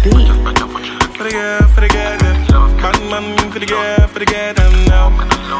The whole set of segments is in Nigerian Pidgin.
beat. For the girl, for the girl, them. Man, man, for the girl, for the girl, them now.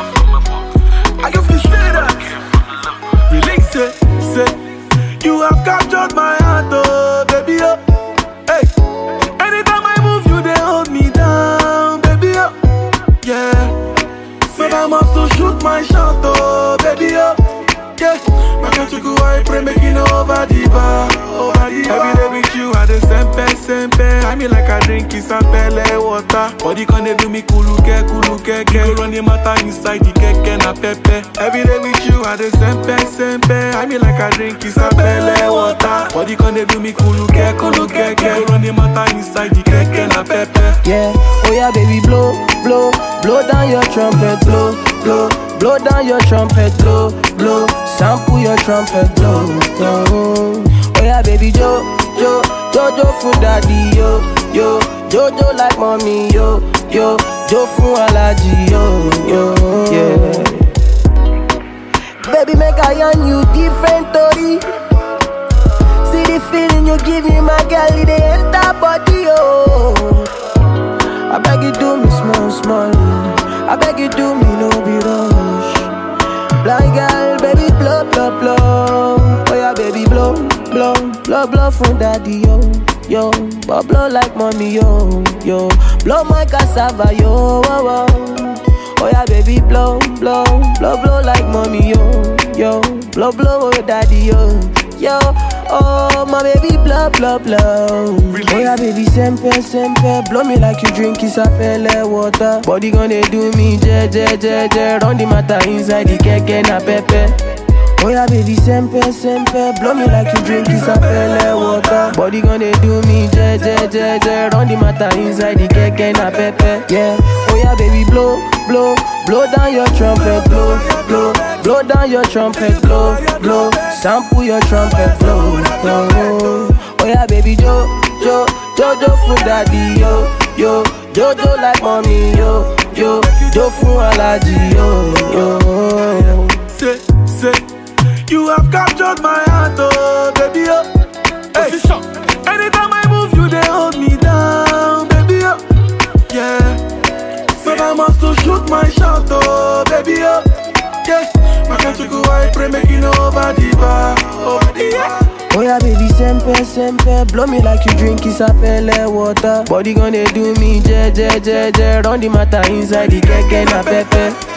I can feel say that. Release it, say. You have captured my heart, oh, baby, oh. Hey. Anytime I move, you they hold me down, baby, oh. Yeah. But I must to shoot my shot, oh, baby, oh. Yeah. My country go, I pray, making over the bar, over the bar. Every day with you, I the sempe, sempe. I mean like I drink is a pele water. Body can they do me kuluke, kuluke, ke. You run the matter inside the keke na pepe. Every day with you, I the sempe, sempe. I mean like I drink is a pele water. Body can they do me kuluke, kuluke, ke. You run the matter inside the keke na pepe. Yeah, oh yeah, baby, blow, blow, blow down your trumpet, blow, blow, blow down your trumpet, blow, blow, sample your trumpet, blow, blow. Oh yeah, baby, jo, jo, jojo for daddy, yo, yo, jojo like mommy, yo, yo, jo for allergy, yo, yo, yeah. Baby, make I on you different, Tori. See the feeling you give me, my girl, it dey enter body, oh. I beg you do me small, small. I beg you do me no be rush. Blind girl, baby blow, blow, blow. Oh yeah, baby blow, blow, blow, blow from daddy yo, yo. But blow like mommy yo, yo. Blow my cassava yo, oh, oh. Oh yeah, baby blow, blow, blow, blow like mommy yo, yo. Blow, blow, oh daddy yo, yo. Oh my baby blow, blow, blow. Oh yeah, baby sempe, sempe. Blow me like you drink isapele water. Body gonna do me je, je, je, je. Run the matter inside the keke na pepe. Oh yeah, baby sempe, sempe. Blow me like you drink isapele water. Body gonna do me je, je, je, je. Run the matter inside the keke na pepe. Yeah. Oh yeah, baby blow, blow, blow down your trumpet, blow, blow, blow down your trumpet, blow, blow. Sample your trumpet, blow, blow. Oh yeah, baby jo, jo, jojo for daddy, yo, yo, jojo like mommy, yo, yo, jo for allergy, yo, yo. Say, say, you have captured my heart, oh, baby, oh. Hey. Anytime I move, you they hold me down, baby, oh. Yeah. But I must to shoot my shot, oh, baby, oh. Yeah. My country go, I pray, making over the bar, over the bar. Oh yeah, baby, sempe, sempe Blow me like you drink isapele water Body gonna do me je, je, je, je Run the matter inside the keke na pepe